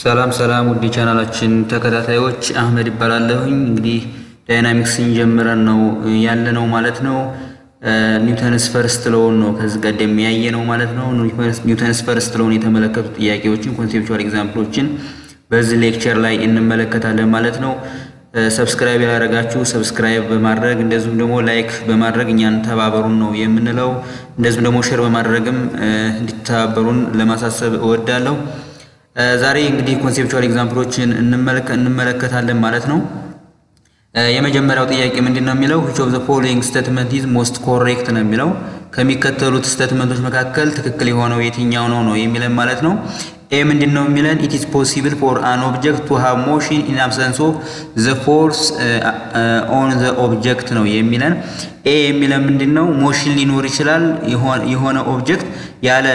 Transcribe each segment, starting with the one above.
ሰላም ሰላም ውድ ቻናላችን ተከታታዮች አህመድ ይባላለሁኝ። እንግዲህ ዳይናሚክስን ጀምረን ነው ያለ ነው ማለት ነው። ኒውተንስ ፈርስት ሎውን ነው ከዚህ ቀደም ያየ ነው ማለት ነው። ኒውተንስ ፈርስት ሎውን የተመለከቱ ጥያቄዎችን ኮንሴፕቹዋል ኤግዛምፕሎችን በዚህ ሌክቸር ላይ እንመለከታለን ማለት ነው። ሰብስክራይብ ያላደረጋችሁ ሰብስክራይብ በማድረግ እንደዚሁም ደግሞ ላይክ በማድረግ እኛን ተባበሩን ነው የምንለው። እንደዚሁም ደግሞ ሼር በማድረግም እንዲተባበሩን ለማሳሰብ እወዳለሁ። ዛሬ እንግዲህ ኮንሴፕቹዋል ኤግዛምፕሎችን እንመለከታለን ማለት ነው። የመጀመሪያው ጥያቄ ምንድን ነው የሚለው which of the following statement is most correct ነው የሚለው ከሚከተሉት ስቴትመንቶች መካከል ትክክል የሆነው የትኛው ነው ነው የሚለን ማለት ነው። ኤ ምንድን ነው የሚለን it is possible for an object to have motion in absence of the force on the object ነው የሚለን። ኤ የሚለን ምንድን ነው ሞሽን ሊኖር ይችላል የሆነ ኦብጀክት ያለ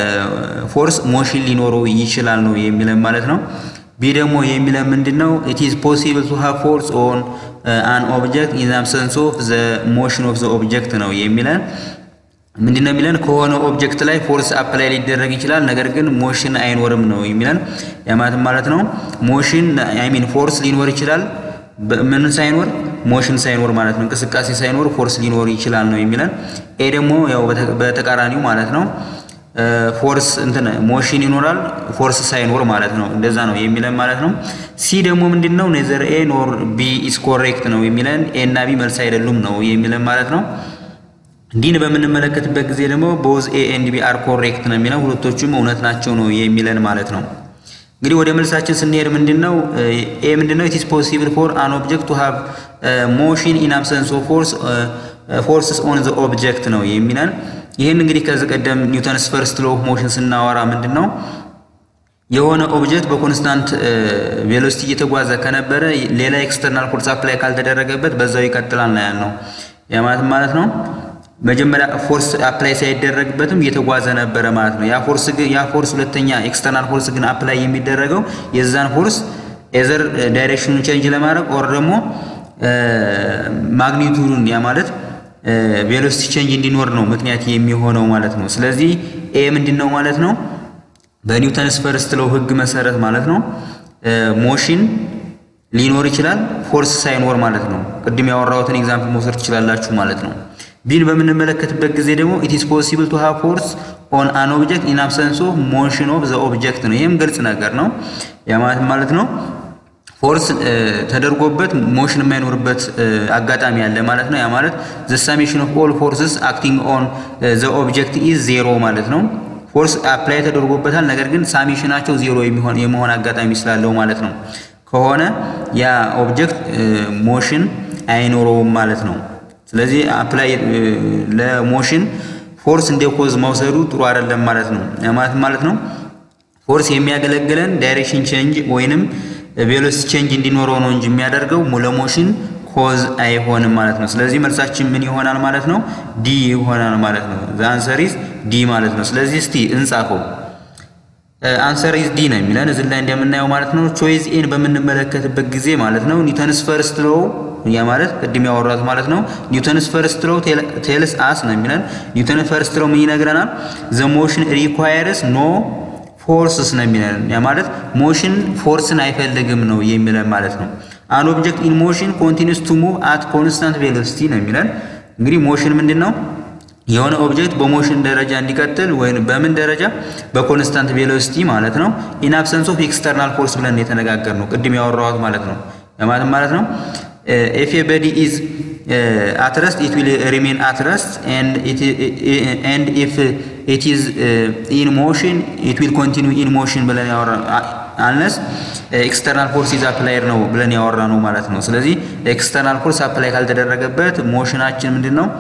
ፎርስ ሞሽን ሊኖረው ይችላል ነው የሚለን ማለት ነው። ቢ ደግሞ የሚለን ምንድን ነው it is possible to have force on an object in the absence of the motion of the object ነው የሚለን ምንድን ነው የሚለን ከሆነ ኦብጀክት ላይ ፎርስ አፕላይ ሊደረግ ይችላል፣ ነገር ግን ሞሽን አይኖርም ነው የሚለን። ያማለት ማለት ነው ሞሽን አይ ሚን ፎርስ ሊኖር ይችላል ምን ሳይኖር ሞሽን ሳይኖር ማለት ነው እንቅስቃሴ ሳይኖር ፎርስ ሊኖር ይችላል ነው የሚለን። ኤ ደግሞ ያው በተቃራኒው ማለት ነው ፎርስ እንትን ሞሽን ይኖራል ፎርስ ሳይኖር ማለት ነው እንደዛ ነው የሚለን ማለት ነው። ሲ ደግሞ ምንድን ነው ኔዘር ኤ ኖር ቢ ኢስ ኮሬክት ነው የሚለን። ኤ እና ቢ መልስ አይደሉም ነው የሚለን ማለት ነው። ዲን በምንመለከትበት ጊዜ ደግሞ ቦዝ ኤ ኤንድ ቢ አር ኮሬክት ነው የሚለው ሁለቶቹም እውነት ናቸው ነው የሚለን ማለት ነው። እንግዲህ ወደ መልሳችን ስንሄድ ምንድን ነው ኤ ምንድን ነው ኢት ኢስ ፖሲብል ፎር አን ኦብጀክት ቱ ሃቭ ሞሽን ኢን አብሰንስ ኦፍ ፎርስ ፎርስስ ኦን ዘ ኦብጀክት ነው የሚለን። ይህን እንግዲህ ከዚህ ቀደም ኒውተንስ ፈርስት ሎ ኦፍ ሞሽን ስናወራ ምንድን ነው የሆነ ኦብጀክት በኮንስታንት ቬሎሲቲ እየተጓዘ ከነበረ ሌላ ኤክስተርናል ፎርስ አፕላይ ካልተደረገበት በዛው ይቀጥላል ነው ያልነው። ያ ማለት ማለት ነው መጀመሪያ ፎርስ አፕላይ ሳይደረግበትም እየተጓዘ ነበረ ማለት ነው። ያ ፎርስ ግን ያ ፎርስ ሁለተኛ ኤክስተርናል ፎርስ ግን አፕላይ የሚደረገው የዛን ፎርስ ኤዘር ዳይሬክሽኑን ቼንጅ ለማድረግ ኦር ደግሞ ማግኒቱዱን ያ ማለት ቬሎሲቲ ቼንጅ እንዲኖር ነው ምክንያት የሚሆነው ማለት ነው። ስለዚህ ኤ ምንድን ነው ማለት ነው በኒውተንስ ፈርስት ሎው ህግ መሰረት ማለት ነው ሞሽን ሊኖር ይችላል ፎርስ ሳይኖር ማለት ነው። ቅድም ያወራሁትን ኤግዛምፕል መውሰድ ትችላላችሁ ማለት ነው። ቢን በምንመለከትበት ጊዜ ደግሞ ኢት ኢስ ፖሲብል ቱ ሃቭ ፎርስ ኦን አን ኦብጀክት ኢን አብሰንስ ኦፍ ሞሽን ኦፍ ዘ ኦብጀክት ነው። ይህም ግልጽ ነገር ነው። ያ ማለት ማለት ነው ፎርስ ተደርጎበት ሞሽን የማይኖርበት አጋጣሚ አለ ማለት ነው። ያ ማለት ዘ ሳሜሽን ኦፍ ኦል ፎርስስ አክቲንግ ኦን ዘ ኦብጀክት ኢዝ ዜሮ ማለት ነው። ፎርስ አፕላይ ተደርጎበታል፣ ነገር ግን ሳሜሽናቸው ዜሮ የመሆን አጋጣሚ ስላለው ማለት ነው ከሆነ ያ ኦብጀክት ሞሽን አይኖረውም ማለት ነው። ስለዚህ አፕላይ ለሞሽን ፎርስ እንደ ኮዝ መውሰዱ ጥሩ አይደለም ማለት ነው። ማለት ማለት ነው ፎርስ የሚያገለግለን ዳይሬክሽን ቼንጅ ወይንም ቬሎሲቲ ቼንጅ እንዲኖረው ነው እንጂ የሚያደርገው ለሞሽን ኮዝ አይሆንም ማለት ነው። ስለዚህ መልሳችን ምን ይሆናል ማለት ነው? ዲ ይሆናል ማለት ነው። ዘ አንሰር ኢዝ ዲ ማለት ነው። ስለዚህ እስቲ እንጻፈው። አንሰር ኢዝ ዲ ነው የሚለን እዚህ ላይ እንደምናየው ማለት ነው። ቾይዝ ኤን በምንመለከትበት ጊዜ ማለት ነው ኒውተንስ ፈርስት ሎው ያ ማለት ቅድም ያወራት ማለት ነው ኒውተንስ ፈርስት ሎው ቴልስ አስ ነው የሚለን። ኒውተን ፈርስት ሎው ምን ይነግረናል? ዘ ሞሽን ሪኳየርስ ኖ ፎርስስ ነው የሚለን። ያ ማለት ሞሽን ፎርስን አይፈልግም ነው የሚለን ማለት ነው። አን ኦብጀክት ኢን ሞሽን ኮንቲኒስ ቱ ሙቭ አት ኮንስታንት ቬሎሲቲ ነው የሚለን። እንግዲህ ሞሽን ምንድን ነው? የሆነ ኦብጀክት በሞሽን ደረጃ እንዲቀጥል ወይም በምን ደረጃ በኮንስታንት ቬሎሲቲ ማለት ነው ኢን አብሰንስ ኦፍ ኤክስተርናል ፎርስ ብለን የተነጋገር ነው ቅድም ያወራሁት ማለት ነው። ማለት ማለት ነው if a body is uh, at rest it will remain at rest and it and if it is uh, in motion it will continue in motion ብለን ያወራ unless ኤክስተርናል ፎርስ ኢዝ አፕላይድ ነው ብለን ያወራ ነው ማለት ነው። ስለዚህ ኤክስተርናል ፎርስ አፕላይ ካልተደረገበት ሞሽናችን ምንድን ነው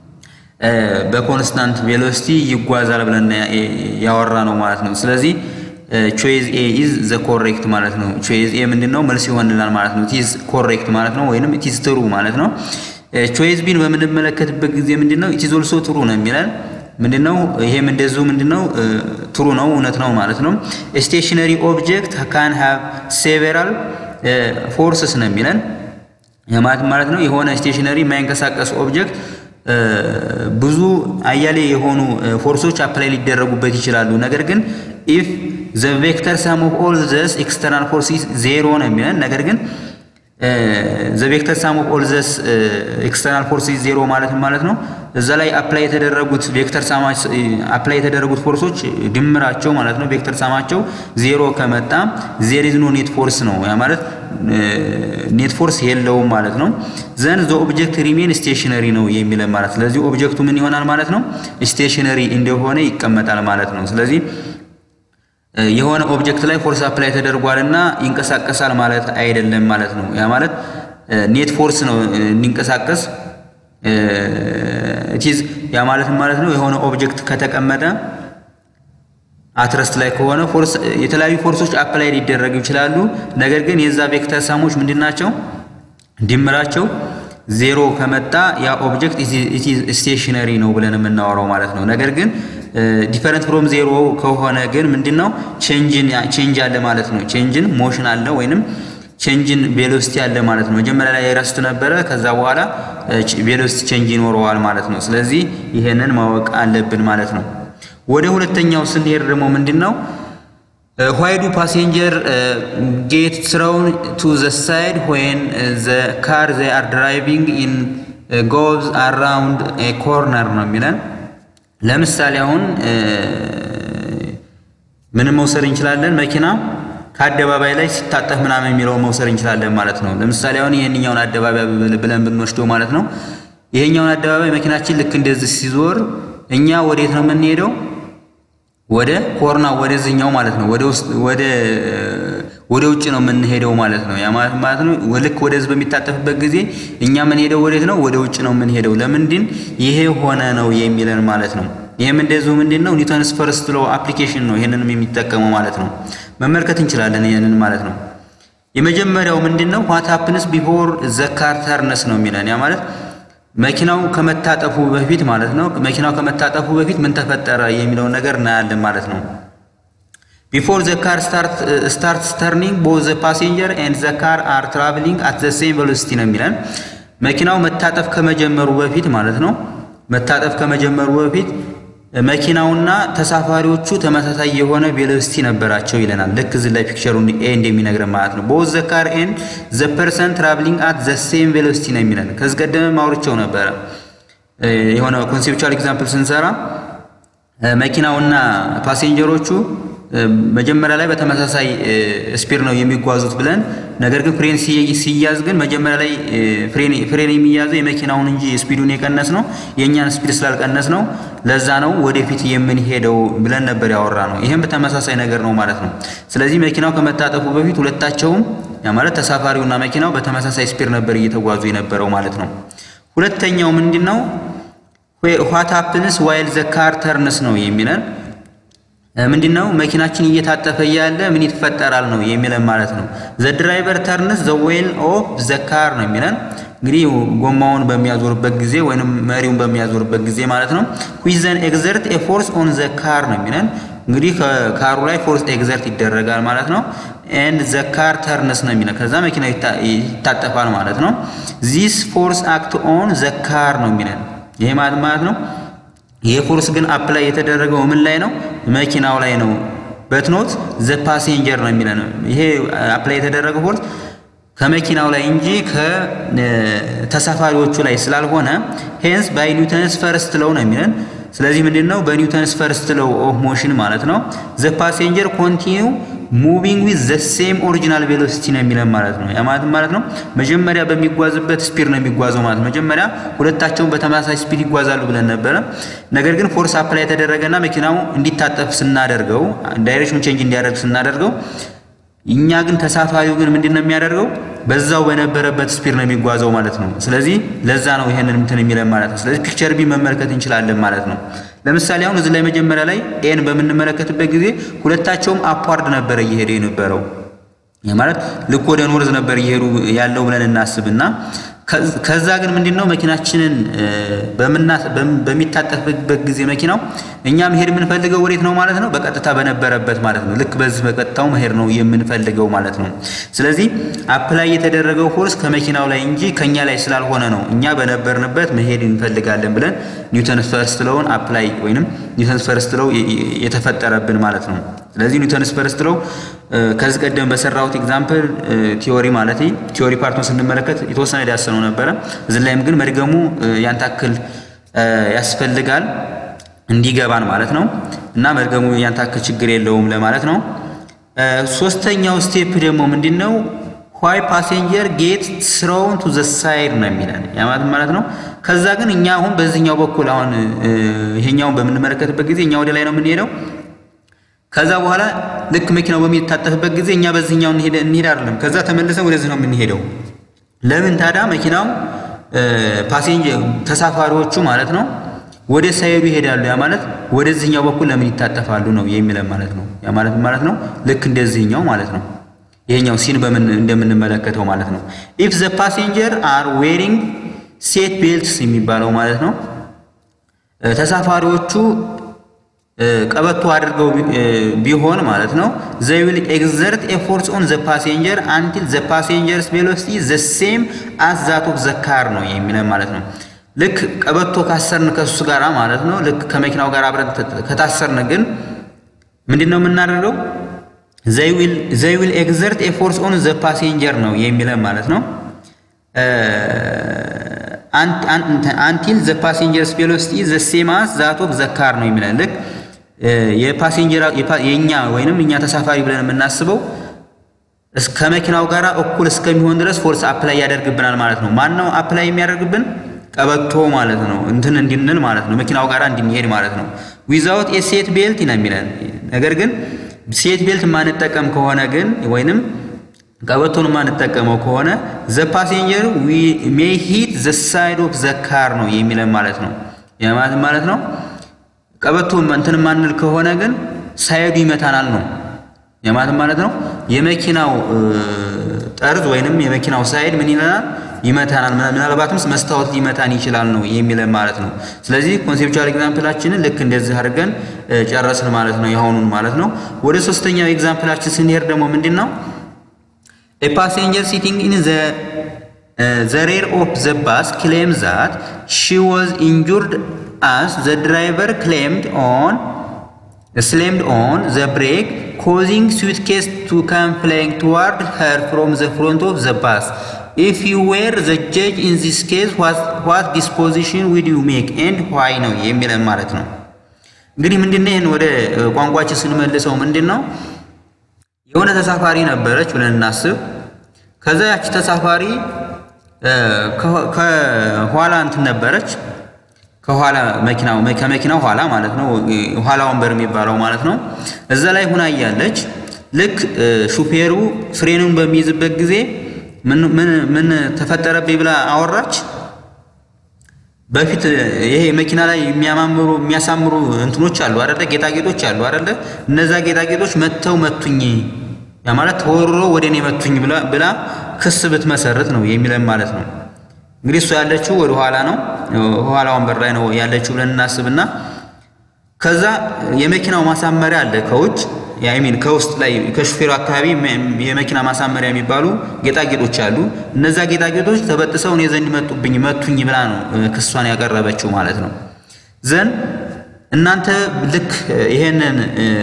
በኮንስታንት ቬሎሲቲ ይጓዛል ብለን ያወራ ነው ማለት ነው። ስለዚህ ቾይዝ ኤ ኢዝ ዘ ኮሬክት ማለት ነው። ቾይዝ ኤ ምንድን ነው መልስ ይሆንላል ማለት ነው። ኢዝ ኮሬክት ማለት ነው፣ ወይንም ኢዝ ትሩ ማለት ነው። ቾይዝ ቢን በምንመለከትበት ጊዜ ምንድን ነው ኢዝ ኦልሶ ትሩ ነው የሚለን ምንድን ነው ይሄም እንደዚሁ ምንድን ነው ትሩ ነው እውነት ነው ማለት ነው። ስቴሽነሪ ኦብጀክት ካን ሃቭ ሴቨራል ፎርስስ ነው የሚለን ማለት ማለት ነው። የሆነ ስቴሽነሪ የማይንቀሳቀስ ኦብጀክት ብዙ አያሌ የሆኑ ፎርሶች አፕላይ ሊደረጉበት ይችላሉ። ነገር ግን ኢፍ ዘ ቬክተር ሳም ኦፍ ኦል ዘስ ኤክስተርናል ፎርስ ዜሮ ነው የሚለን ነገር ግን ዘ ቬክተር ሳም ኦፍ ኦል ዘስ ኤክስተርናል ፎርስ ዜሮ ማለት ማለት ነው እዛ ላይ አፕላይ የተደረጉት ቬክተር ሳማች አፕላይ የተደረጉት ፎርሶች ድምራቸው ማለት ነው ቬክተር ሳማቸው ዜሮ ከመጣ ዜር ኢዝ ኖ ኔት ፎርስ ነው ያ ማለት ኔት ፎርስ የለውም ማለት ነው። ዘን ዘ ኦብጀክት ሪሜን ስቴሽነሪ ነው የሚለን ማለት ስለዚህ ኦብጀክቱ ምን ይሆናል ማለት ነው ስቴሽነሪ እንደሆነ ይቀመጣል ማለት ነው። ስለዚህ የሆነ ኦብጀክት ላይ ፎርስ አፕላይ ተደርጓልና ይንቀሳቀሳል ማለት አይደለም ማለት ነው። ያ ማለት ኔት ፎርስ ነው እንዲንቀሳቀስ ኢቲዝ ያ ማለት ማለት ነው የሆነ ኦብጀክት ከተቀመጠ አትረስት ላይ ከሆነ ፎርስ የተለያዩ ፎርሶች አፕላይ ሊደረጉ ይችላሉ። ነገር ግን የዛ ቬክተር ሳሞች ምንድን ናቸው? ድምራቸው ዜሮ ከመጣ ያ ኦብጀክት ስቴሽነሪ ነው ብለን የምናወራው ማለት ነው። ነገር ግን ዲፈረንት ፍሮም ዜሮ ከሆነ ግን ምንድነው ቼንጅን ቼንጅ አለ ማለት ነው። ቼንጅን ሞሽን አለ ወይንም ቼንጅን ቬሎሲቲ አለ ማለት ነው። መጀመሪያ ላይ ረስት ነበረ፣ ከዛ በኋላ ቬሎሲቲ ቼንጅ ይኖረዋል ማለት ነው። ስለዚህ ይሄንን ማወቅ አለብን ማለት ነው። ወደ ሁለተኛው ስንሄድ ደግሞ ምንድነው ዋይ ዱ ፓሴንጀር ጌት ትሮውን ቱ ዘ ሳይድ ዌን ዘ ካር ዘይ አር ድራይቪንግ ኢን ጎዝ አራውንድ ኤ ኮርነር ነው የሚለን ለምሳሌ አሁን ምንም መውሰድ እንችላለን። መኪና ከአደባባይ ላይ ሲታጠፍ ምናምን የሚለውን መውሰድ እንችላለን ማለት ነው። ለምሳሌ አሁን ይህንኛውን አደባባይ ብለን ብንወስደው ማለት ነው። ይሄኛውን አደባባይ መኪናችን ልክ እንደዚህ ሲዞር እኛ ወዴት ነው የምንሄደው? ወደ ኮርና ወደዚህኛው ማለት ነው። ወደ ውስጥ ወደ ወደ ውጭ ነው የምንሄደው ማለት ነው። ያ ማለት ማለት ነው ልክ ወደዚህ በሚታጠፍበት ጊዜ እኛ የምንሄደው ወዴት ነው? ወደ ውጭ ነው የምንሄደው። ለምንድን ይሄ ሆነ ነው የሚለን ማለት ነው። ይህም እንደዚሁ ምንድን ነው ኒውተንስ ፈርስት ሎ አፕሊኬሽን ነው። ይህንንም የሚጠቀመው ማለት ነው። መመልከት እንችላለን ይህንን ማለት ነው። የመጀመሪያው ምንድን ነው ዋት ሃፕንስ ቢፎር ዘ ካር ተርንስ ነው የሚለን ያ ማለት መኪናው ከመታጠፉ በፊት ማለት ነው። መኪናው ከመታጠፉ በፊት ምን ተፈጠረ የሚለውን ነገር እናያለን ማለት ነው። ቢፎር ዘ ካር ስታርት ተርኒንግ ቦዝ ዘ ፓሴንጀር ኤንድ ዘ ካር አር ትራቭሊንግ አት ዘ ሴም ቬሎሲቲ ነው የሚለን መኪናው መታጠፍ ከመጀመሩ በፊት ማለት ነው። መታጠፍ ከመጀመሩ በፊት መኪናውና ተሳፋሪዎቹ ተመሳሳይ የሆነ ቬሎሲቲ ነበራቸው ይለናል። ልክ እዚህ ላይ ፒክቸሩን ኤ እንደሚነግረን ማለት ነው። ቦዝ ዘ ካር ኤንድ ዘ ፐርሰን ትራቭሊንግ አት ዘ ሴም ቬሎሲቲ ነው የሚለን። ከዚህ ቀደም አውርቼው ነበረ። የሆነ ኮንሴፕቹዋል ኤግዛምፕል ስንሰራ መኪናውና ፓሴንጀሮቹ መጀመሪያ ላይ በተመሳሳይ ስፒድ ነው የሚጓዙት ብለን ነገር ግን ፍሬን ሲያዝ ግን መጀመሪያ ላይ ፍሬን የሚያዘው የመኪናውን እንጂ ስፒዱን የቀነስ ነው የእኛን ስፒድ ስላልቀነስ ነው። ለዛ ነው ወደፊት የምንሄደው ብለን ነበር ያወራ ነው። ይህም በተመሳሳይ ነገር ነው ማለት ነው። ስለዚህ መኪናው ከመታጠፉ በፊት ሁለታቸውም ያ ማለት ተሳፋሪውና መኪናው በተመሳሳይ ስፒድ ነበር እየተጓዙ የነበረው ማለት ነው። ሁለተኛው ምንድን ነው? ዋት ሃፕንስ ዋይል ዘ ካር ተርንስ ነው የሚለን ምንድን ነው መኪናችን እየታጠፈ እያለ ምን ይፈጠራል ነው የሚለን ማለት ነው። ዘ ድራይቨር ተርንስ ዘ ዌል ኦፍ ዘ ካር ነው የሚለን እንግዲህ ጎማውን በሚያዞርበት ጊዜ ወይንም መሪውን በሚያዞርበት ጊዜ ማለት ነው። ዊዘን ኤግዘርት ኤ ፎርስ ኦን ዘ ካር ነው የሚለን እንግዲህ ከካሩ ላይ ፎርስ ኤግዘርት ይደረጋል ማለት ነው። ኤንድ ዘ ካር ተርንስ ነው የሚለን ከዛ መኪናው ይታጠፋል ማለት ነው። ዚስ ፎርስ አክት ኦን ዘ ካር ነው የሚለን ይሄ ማለት ማለት ነው ይሄ ፎርስ ግን አፕላይ የተደረገው ምን ላይ ነው? መኪናው ላይ ነው። በትኖት ዘ ፓሴንጀር ነው የሚለን ይሄ አፕላይ የተደረገው ፎርስ ከመኪናው ላይ እንጂ ከተሳፋሪዎቹ ላይ ስላልሆነ ሄንስ ባይ ኒውተንስ ፈርስት ለው ነው የሚለን። ስለዚህ ምንድን ነው በኒውተንስ ፈርስት ለው ኦፍ ሞሽን ማለት ነው ዘ ፓሴንጀር ኮንቲኒው ሙቪንግ ዊዝ ዘ ሴም ኦሪጂናል ቬሎሲቲ ነው የሚለን ማለት ነው። ያ ማለት ማለት ነው መጀመሪያ በሚጓዝበት ስፒድ ነው የሚጓዘው ማለት መጀመሪያ ሁለታቸውን በተመሳሳይ ስፒድ ይጓዛሉ ብለን ነበረ። ነገር ግን ፎርስ አፕላይ የተደረገና መኪናው እንዲታጠፍ ስናደርገው ዳይሬክሽን ቼንጅ እንዲያደርግ ስናደርገው እኛ ግን ተሳፋሪው ግን ምንድን ነው የሚያደርገው በዛው በነበረበት ስፒድ ነው የሚጓዘው ማለት ነው። ስለዚህ ለዛ ነው ይሄንን እንትን የሚለን ማለት ነው። ስለዚህ ፒክቸር ቢ መመልከት እንችላለን ማለት ነው። ለምሳሌ አሁን እዚህ ላይ መጀመሪያ ላይ ኤን በምንመለከትበት ጊዜ ሁለታቸውም አፕዋርድ ነበረ እየሄደ የነበረው ማለት ልክ ወደ ኖርዝ ነበር እየሄዱ ያለው ብለን እናስብና ከዛ ግን ምንድን ነው መኪናችንን በሚታጠፍበት ጊዜ መኪናው እኛ መሄድ የምንፈልገው ወዴት ነው ማለት ነው? በቀጥታ በነበረበት ማለት ነው። ልክ በዚህ በቀጥታው መሄድ ነው የምንፈልገው ማለት ነው። ስለዚህ አፕላይ የተደረገው ፎርስ ከመኪናው ላይ እንጂ ከኛ ላይ ስላልሆነ ነው እኛ በነበርንበት መሄድ እንፈልጋለን ብለን ኒውተንስ ፈርስት ለውን አፕላይ ወይንም ኒውተንስ ፈርስት ለው የተፈጠረብን ማለት ነው። ስለዚህ ኒውተንስ ፈርስት ሎው ከዚህ ቀደም በሰራሁት ኤግዛምፕል ቲዮሪ ማለት ቲዮሪ ፓርቱን ስንመለከት የተወሰነ ዳሰነው ነበረ። እዚህ ላይም ግን መድገሙ ያን ታክል ያስፈልጋል እንዲገባን ማለት ነው እና መድገሙ ያን ታክል ችግር የለውም ለማለት ነው። ሶስተኛው ስቴፕ ደግሞ ምንድን ነው? ዋይ ፓሴንጀር ጌት ስሮውን ቱ ዘ ሳይድ ነው የሚለን ያማት ማለት ነው። ከዛ ግን እኛ አሁን በዚህኛው በኩል አሁን ይሄኛውን በምንመለከትበት ጊዜ እኛ ወደ ላይ ነው የምንሄደው። ከዛ በኋላ ልክ መኪናው በሚታጠፍበት ጊዜ እኛ በዚህኛው እንሄድ አይደለም፣ ከዛ ተመልሰን ወደዚህ ነው የምንሄደው። ለምን ታዲያ መኪናው ፓሴንጀር ተሳፋሪዎቹ ማለት ነው ወደ ሳይዱ ይሄዳሉ። ያ ማለት ወደዚህኛው በኩል ለምን ይታጠፋሉ ነው የሚለን ማለት ነው። ያ ማለት ማለት ነው ልክ እንደዚህኛው ማለት ነው። ይሄኛው ሲን በምን እንደምንመለከተው ማለት ነው። ኢፍ ዘ ፓሴንጀር አር ዌሪንግ ሴት ቤልትስ የሚባለው ማለት ነው ተሳፋሪዎቹ ቀበቶ አድርገው ቢሆን ማለት ነው ዘይ ዊል ኤግዘርት ኤፎርትስ ኦን ዘ ፓሴንጀር አንቲል ዘ ፓሴንጀርስ ቬሎሲቲ ዘ ሴም አስ ዛት ኦፍ ዘ ካር ነው የሚለን ማለት ነው። ልክ ቀበቶ ካሰርን ከሱ ጋር ማለት ነው ልክ ከመኪናው ጋር አብረን ከታሰርን ግን ምንድን ነው የምናደርገው? ዘይ ዊል ኤግዘርት ኤፎርትስ ኦን ዘ ፓሴንጀር ነው የሚለን ማለት ነው። አንቲል ዘ ፓሴንጀርስ ቬሎሲቲ ዘ ሴም አስ ዛት ኦፍ ዘ ካር ነው የሚለን ልክ የፓሴንጀር የኛ ወይንም እኛ ተሳፋሪ ብለን የምናስበው ከመኪናው ጋር እኩል እስከሚሆን ድረስ ፎርስ አፕላይ ያደርግብናል ማለት ነው። ማን ነው አፕላይ የሚያደርግብን? ቀበቶ ማለት ነው። እንትን እንድንል ማለት ነው። መኪናው ጋር እንድንሄድ ማለት ነው። ዊዛውት የሴት ቤልት ነው የሚለን ነገር ግን ሴት ቤልት የማንጠቀም ከሆነ ግን ወይንም ቀበቶን የማንጠቀመው ከሆነ ዘ ፓሴንጀር ሜይ ሂት ዘ ሳይድ ኦፍ ዘ ካር ነው የሚለን ማለት ነው። የማለት ማለት ነው ቀበቶ እንትን ማንል ከሆነ ግን ሳይዱ ይመታናል ነው የማለት ማለት ነው። የመኪናው ጠርዝ ወይንም የመኪናው ሳይድ ምን ይለናል? ይመታናል። ምናልባትም መስታወት ሊመታን ይችላል ነው የሚለን ማለት ነው። ስለዚህ ኮንሴፕቹዋል ኤግዛምፕላችንን ልክ እንደዚህ አድርገን ጨረስን ማለት ነው፣ የአሁኑን ማለት ነው። ወደ ሶስተኛው ኤግዛምፕላችን ስንሄድ ደግሞ ምንድን ነው ኤ ፓሴንጀር ሲቲንግ ኢን ዘ ዘ ሬር ኦፍ ዘ ባስ ክሌም ዛት ሺ ዋዝ ኢንጁርድ as the driver claimed on slammed on the brake causing suitcase to come flying toward her from the front of the bus if you were the judge in this case what, what disposition would you make and why ነው የሚለን ማለት ነው እንግዲህ ምንድነው ይህን ወደ ቋንቋችን ስንመልሰው ምንድን ነው የሆነ ተሳፋሪ ነበረች ብለን እናስብ ከዛ ያቺ ተሳፋሪ ከኋላ እንትን ነበረች ከኋላ መኪናው ከመኪናው ኋላ ማለት ነው ኋላ ወንበር የሚባለው ማለት ነው። እዛ ላይ ሁና እያለች ልክ ሹፌሩ ፍሬኑን በሚይዝበት ጊዜ ምን ምን ምን ተፈጠረብኝ ብላ አወራች። በፊት ይሄ መኪና ላይ የሚያማምሩ የሚያሳምሩ እንትኖች አሉ አይደለ? ጌጣጌጦች አሉ አይደለ? እነዛ ጌጣጌጦች መተው መቱኝ፣ ያ ማለት ተወርሮ ወደ እኔ መቱኝ ብላ ብላ ክስ ብትመሰርት ነው የሚለን ማለት ነው። እንግዲህ እሷ ያለችው ወደ ኋላ ነው፣ ኋላ ወንበር ላይ ነው ያለችው ብለን እናስብና ከዛ የመኪናው ማሳመሪያ አለ ከውጭ ያሚን ከውስጥ ላይ ከሹፌሩ አካባቢ የመኪና ማሳመሪያ የሚባሉ ጌጣጌጦች አሉ። እነዛ ጌጣጌጦች ተበጥሰው እኔ ዘንድ መጡብኝ መቱኝ ብላ ነው ክሷን ያቀረበችው ማለት ነው። ዘን እናንተ ልክ ይሄንን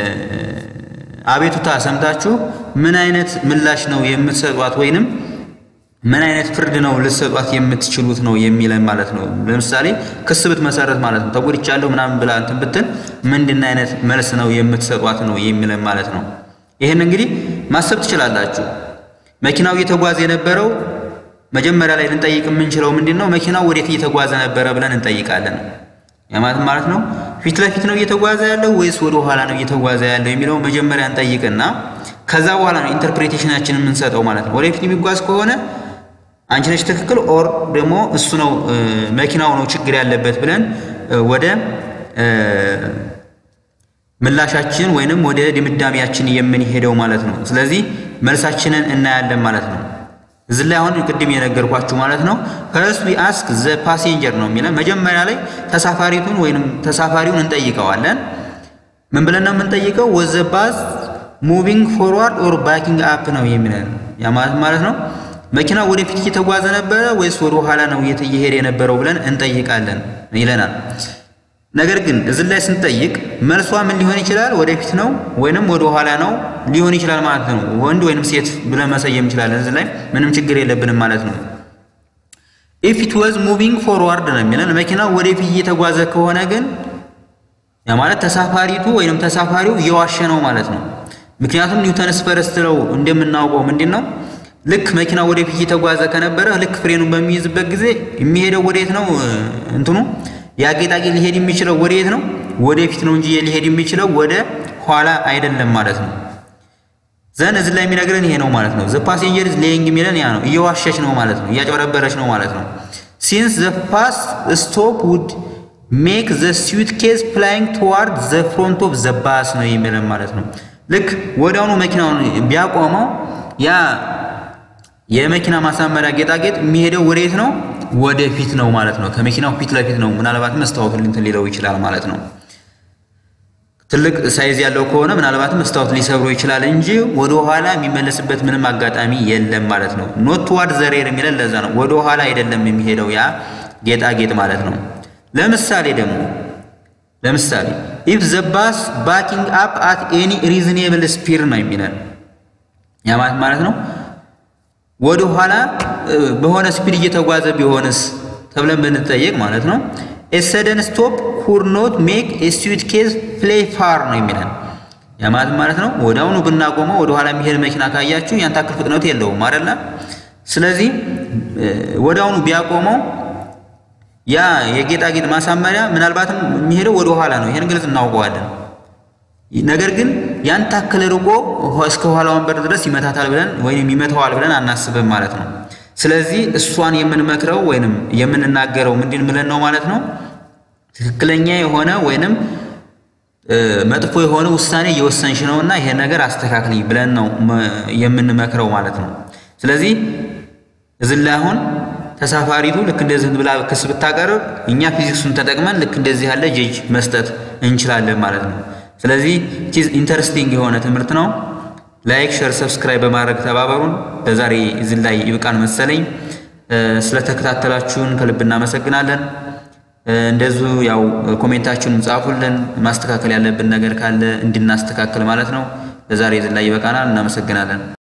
አቤቱታ ሰምታችሁ ምን አይነት ምላሽ ነው የምትሰጧት ወይንም ምን አይነት ፍርድ ነው ልትሰጧት የምትችሉት ነው የሚለን ማለት ነው። ለምሳሌ ክስ ብትመሰረት ማለት ነው ተጎድቻለሁ ምናምን ብላ እንትን ብትል ምንድን አይነት መልስ ነው የምትሰጧት ነው የሚለን ማለት ነው። ይህን እንግዲህ ማሰብ ትችላላችሁ። መኪናው እየተጓዘ የነበረው መጀመሪያ ላይ ልንጠይቅ የምንችለው ምንድን ነው መኪናው ወዴት እየተጓዘ ነበረ ብለን እንጠይቃለን። ያማት ማለት ነው ፊት ለፊት ነው እየተጓዘ ያለው ወይስ ወደ ኋላ ነው እየተጓዘ ያለው የሚለው መጀመሪያ እንጠይቅና ከዛ በኋላ ነው ኢንተርፕሬቴሽናችንን የምንሰጠው ማለት ነው። ወደፊት የሚጓዝ ከሆነ አንቺ ነች ትክክል ኦር ደግሞ እሱ ነው መኪናው ነው ችግር ያለበት ብለን ወደ ምላሻችን ወይንም ወደ ድምዳሜያችን የምንሄደው ማለት ነው። ስለዚህ መልሳችንን እናያለን ማለት ነው። እዚህ ላይ አሁን ቅድም የነገርኳችሁ ማለት ነው ፈርስት ዊ አስክ ዘ ፓሴንጀር ነው የሚለን መጀመሪያ ላይ ተሳፋሪቱን ወይንም ተሳፋሪውን እንጠይቀዋለን። ምን ብለን ነው የምንጠይቀው? ወዘ ባስ ሙቪንግ ፎርዋርድ ኦር ባኪንግ አፕ ነው የሚለን ያ ማለት ማለት ነው መኪና ወደፊት እየተጓዘ ነበረ ወይስ ወደ ኋላ ነው እየሄደ የነበረው ብለን እንጠይቃለን ይለናል። ነገር ግን እዚህ ላይ ስንጠይቅ መልሷ ምን ሊሆን ይችላል? ወደፊት ነው ወይንም ወደ ኋላ ነው ሊሆን ይችላል ማለት ነው። ወንድ ወይንም ሴት ብለን መሰየም እንችላለን። እዚህ ላይ ምንም ችግር የለብንም ማለት ነው። ኢፍ ኢት ዋዝ ሙቪንግ ፎርዋርድ ነው የሚለን መኪናው ወደፊት እየተጓዘ ከሆነ ግን ያ ማለት ተሳፋሪቱ ወይንም ተሳፋሪው እየዋሸ ነው ማለት ነው። ምክንያቱም ኒውተንስ ፈርስት ለው እንደምናውቀው ምንድን ነው ልክ መኪና ወደፊት እየተጓዘ ከነበረ ልክ ፍሬኑን በሚይዝበት ጊዜ የሚሄደው ወዴት ነው? እንትኑ ያ ጌጣጌጥ ሊሄድ የሚችለው ወዴት ነው? ወደፊት ነው እንጂ ሊሄድ የሚችለው ወደ ኋላ አይደለም ማለት ነው። ዘን እዚህ ላይ የሚነግረን ይሄ ነው ማለት ነው። ዘ ፓሴንጀር ኢዝ ሌይንግ የሚለን ያ ነው። እየዋሸች ነው ማለት ነው። እያጭበረበረች ነው ማለት ነው። ሲንስ ዘ ፋስት ስቶፕ ውድ ሜክ ዘ ስዊት ኬዝ ፍላይንግ ቱዋርድ ዘ ፍሮንት ኦፍ ዘ ባስ ነው የሚለን ማለት ነው። ልክ ወዲያውኑ መኪናውን ቢያቆመው ያ የመኪና ማሳመሪያ ጌጣጌጥ የሚሄደው ወዴት ነው? ወደፊት ነው ማለት ነው። ከመኪናው ፊት ለፊት ነው። ምናልባት መስታወቱን እንትን ሊለው ይችላል ማለት ነው። ትልቅ ሳይዝ ያለው ከሆነ ምናልባትም መስታወት ሊሰብሮ ይችላል እንጂ ወደ ኋላ የሚመለስበት ምንም አጋጣሚ የለም ማለት ነው። ኖት ቱዋርድ ዘ ሬር የሚለን ለዛ ነው። ወደ ኋላ አይደለም የሚሄደው ያ ጌጣጌጥ ማለት ነው። ለምሳሌ ደግሞ ለምሳሌ ኢፍ ዘ ባስ ባኪንግ አፕ አት ኤኒ ሪዝኔብል ስፒድ ነው የሚለን ያ ማለት ማለት ነው ወደ ኋላ በሆነ ስፒድ እየተጓዘ ቢሆንስ ተብለን ብንጠየቅ ማለት ነው ኤሰደን ስቶፕ ኩድ ኖት ሜክ ስዊት ኬዝ ፕሌይ ፋር ነው የሚለን ያ ማለት ማለት ነው ወዲያውኑ ብናቆመው ወደ ኋላ የሚሄድ መኪና ካያችሁ ያን ታክል ፍጥነት የለውም አይደለ ስለዚህ ወዲያውኑ ቢያቆመው ያ የጌጣጌጥ ማሳመሪያ ምናልባትም የሚሄደው ወደ ኋላ ነው ይሄን ግልጽ እናውቀዋለን ነገር ግን ያን ታክል ርቆ እስከ ኋላ ወንበር ድረስ ይመታታል ብለን ወይም ይመታዋል ብለን አናስብም ማለት ነው። ስለዚህ እሷን የምንመክረው ወይንም የምንናገረው ምንድን ብለን ነው ማለት ነው። ትክክለኛ የሆነ ወይንም መጥፎ የሆነ ውሳኔ እየወሰንሽ ነውና ይሄን ነገር አስተካክልኝ ብለን ነው የምንመክረው ማለት ነው። ስለዚህ እዚህ ላይ አሁን ተሳፋሪቱ ልክ እንደዚህ ብላ ክስ ብታቀርብ እኛ ፊዚክሱን ተጠቅመን ልክ እንደዚህ ያለ ጀጅ መስጠት እንችላለን ማለት ነው። ስለዚህ ኢንተረስቲንግ የሆነ ትምህርት ነው። ላይክ፣ ሸር፣ ሰብስክራይብ በማድረግ ተባበሩን። ለዛሬ እዚህ ላይ ይብቃን መሰለኝ። ስለተከታተላችሁን ከልብ እናመሰግናለን። እንደዚሁ ያው ኮሜንታችሁን ጻፉልን። ማስተካከል ያለብን ነገር ካለ እንድናስተካክል ማለት ነው። ለዛሬ እዚህ ላይ ይበቃናል። እናመሰግናለን።